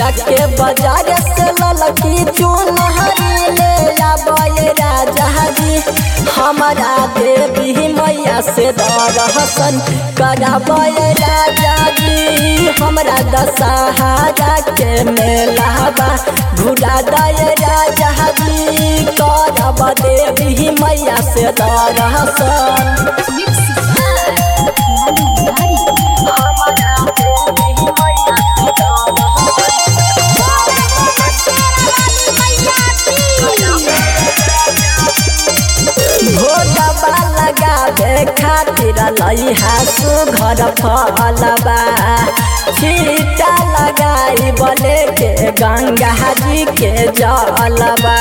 जाके बाजार से ललकी चुनहरी ले आबे राजा जी हमारा देवी मैया से दर्शन कराबे राजा जी हमरा दशहरा के मेला बा घुरा दे राजा जी करब देवी मैया से दर्शन भोजबा लगावे खातिर लइहा सुघर फलबा छीटा लगाई बले के गंगा जी के जलबा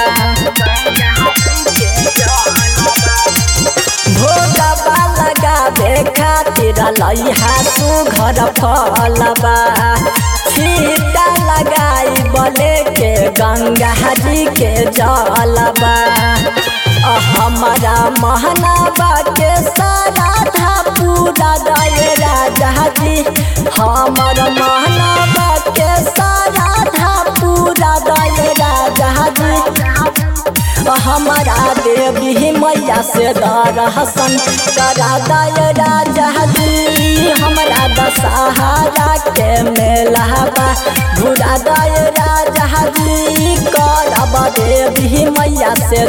भोजबा लगावे खातिर लइहा सुघर फलबा छीटा लगाई बले के गंगा जी के जलबा हमारा महनाबा के सारा था पूरा दय राजा जी हमर महनाबा के सारा था पूरा दय राजा जी हमारा देवी मैया से दर्शन करा दय राजा जी हमरा दशहरा के मेला बा घुरा दय राजा जी करब देवी मैया से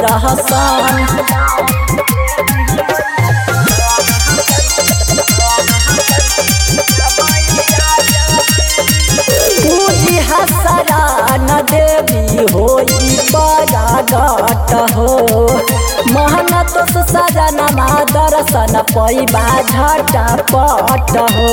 दर्शन पूजी हसरा न देवी होई परागत हो मेहनत से सजनमा दर्शन पैबा झटपट हो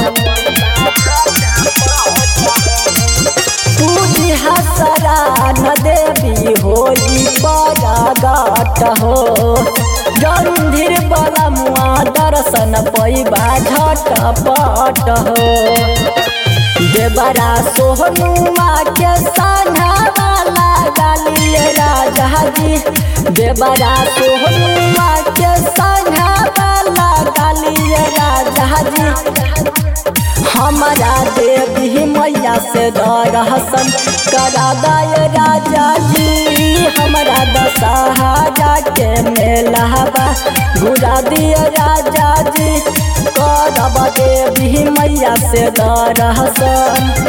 पूजी हसरा न देवी होई परागत हो गंधीर बलमुआ दर्शन पैबा झटपट हो देवरा सोहनुआ के संघावाला गालिए राजा जी देवरा सोहनुआ के संघावाला गालिए राजा जी हमारा देवी मैया से दर्शन करा दय राजा जी हमारा दशहरा के मेला बा घुरा दिए राजा जी करब देवी मैया से दर्शन